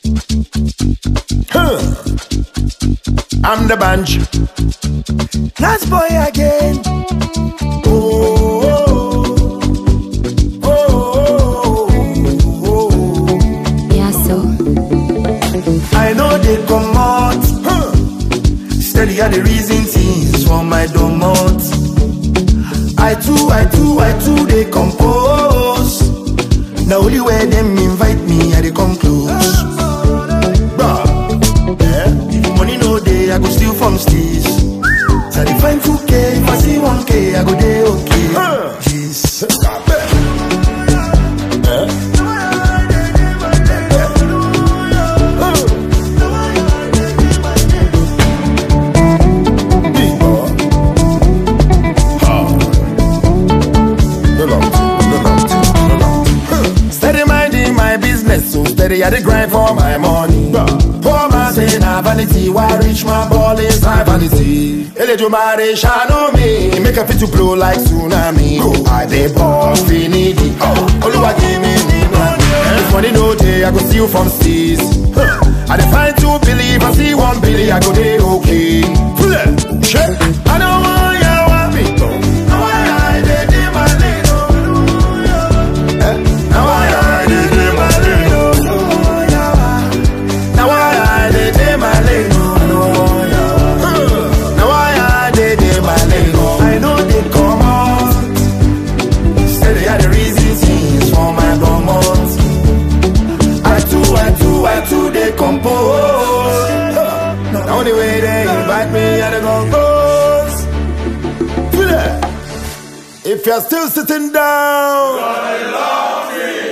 Huh. I'm the bunch. Last boy again. Oh, oh, oh, oh, oh, oh. Yeah, so. I know they come out. Huh. Steady are the reason things for my domot. I too, I too, I too, they compose. Now only where them invite me, I they come close. Bruh, yeah. If money no day, I go steal from steez. So I dey find 2K, if I see 1K, I go day okay. Jeez. Big boy. Steady minding my business, so steady I dey grind for my money. Poor man say na vanity, why rich man ball is high vanity. Eledumare shine me, make a fit to blow like tsunami. I dey ball finity, Oluwa give me the money. If money no day, I go steal from seas. I dey find two believe, I see one billy, I go dey okay. Shit, I don't want ya want me. Now I dey dey my lane, oh. Now I dey dey my lane, oh. Now I dey dey my lane, oh. Now I dey dey my lane, oh. I know they come out. Say they are the reason things for my dormant. I too, I too, I too, they compose. The only way they invite me, I dey compose. If you're still sitting down,